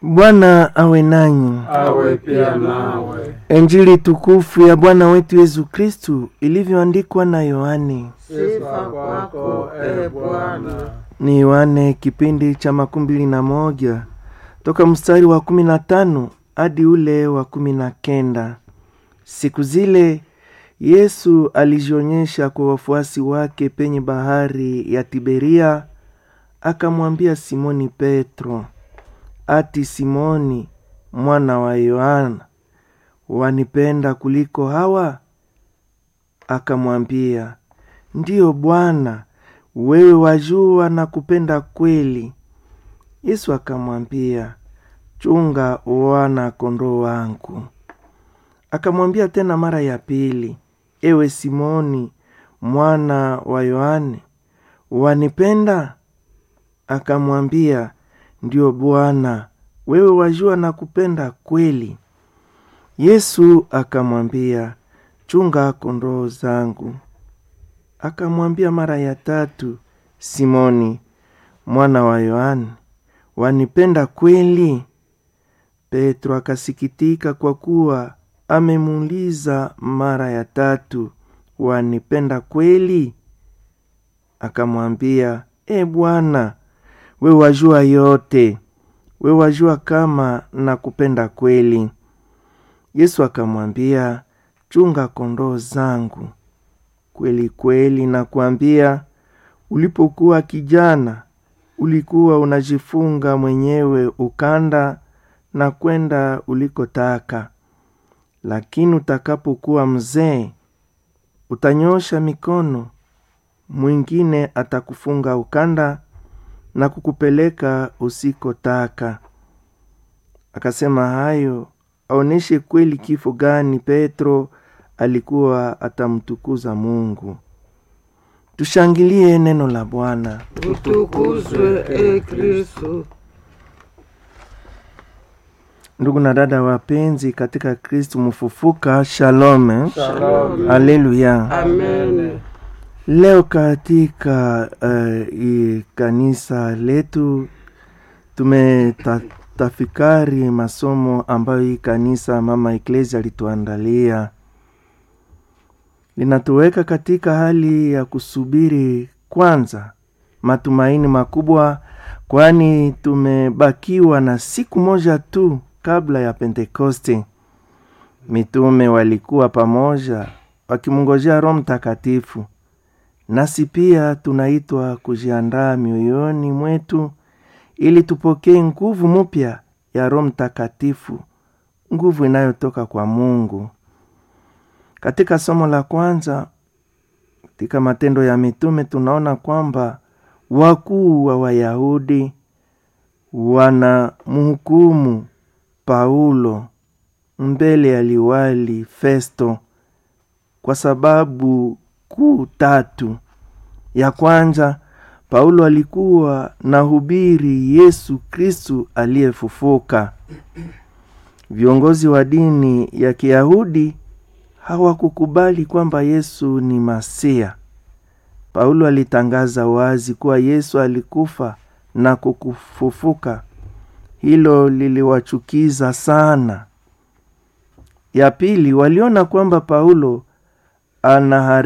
Bwana awe nanyi. awe pia nawe. Injili tukufu ya Bwana wetu Yesu Kristu ilivyoandikwa na Yohane. Sifa kwako e Bwana. Ni Yohane kipindi cha makumi mbili na moja toka mstari wa kumi na tano hadi ule wa kumi na kenda. Siku zile Yesu alijionyesha kwa wafuasi wake penye bahari ya Tiberia, akamwambia Simoni Petro, ati Simoni mwana wa Yohana, wanipenda kuliko hawa? Akamwambia, ndiyo Bwana, wewe wajua na kupenda kweli. Yesu akamwambia, chunga wana kondoo wangu. Akamwambia tena mara ya pili, ewe Simoni mwana wa Yohane, wanipenda? Akamwambia, ndiyo Bwana, wewe wajua na kupenda kweli. Yesu akamwambia, chunga kondoo zangu. Akamwambia mara ya tatu, Simoni mwana wa Yohane, wanipenda kweli? Petro akasikitika kwa kuwa amemuuliza mara ya tatu, wanipenda kweli? Akamwambia, e Bwana, we wajua yote, we wajua kama nakupenda kweli. Yesu akamwambia, chunga kondoo zangu. Kweli kweli nakwambia, ulipokuwa kijana ulikuwa unajifunga mwenyewe ukanda na kwenda ulikotaka, lakini utakapokuwa mzee utanyosha mikono, mwingine atakufunga ukanda na kukupeleka usikotaka. Akasema hayo aoneshe kweli kifo gani Petro alikuwa atamtukuza Mungu. Tushangilie neno la Bwana. Utukuzwe e Kristo. Ndugu na dada wapenzi katika Kristu mfufuka, shalom, Shalom. haleluya. Amen. Leo katika uh, i kanisa letu tumetafakari masomo ambayo hii kanisa mama Eklesia alituandalia, linatuweka katika hali ya kusubiri kwanza matumaini makubwa, kwani tumebakiwa na siku moja tu kabla ya Pentekoste. Mitume walikuwa pamoja wakimngojea Roho Mtakatifu, nasi pia tunaitwa kujiandaa mioyoni mwetu ili tupokee nguvu mpya ya Roho Mtakatifu, nguvu inayotoka kwa Mungu. Katika somo la kwanza katika Matendo ya Mitume tunaona kwamba wakuu wa Wayahudi wanamhukumu Paulo mbele ya liwali Festo kwa sababu kuu tatu. Ya kwanza, Paulo alikuwa na hubiri Yesu Kristu aliyefufuka. Viongozi wa dini ya Kiyahudi hawakukubali kwamba Yesu ni Masia. Paulo alitangaza wazi kuwa Yesu alikufa na kukufufuka. Hilo liliwachukiza sana. Ya pili, waliona kwamba Paulo anahari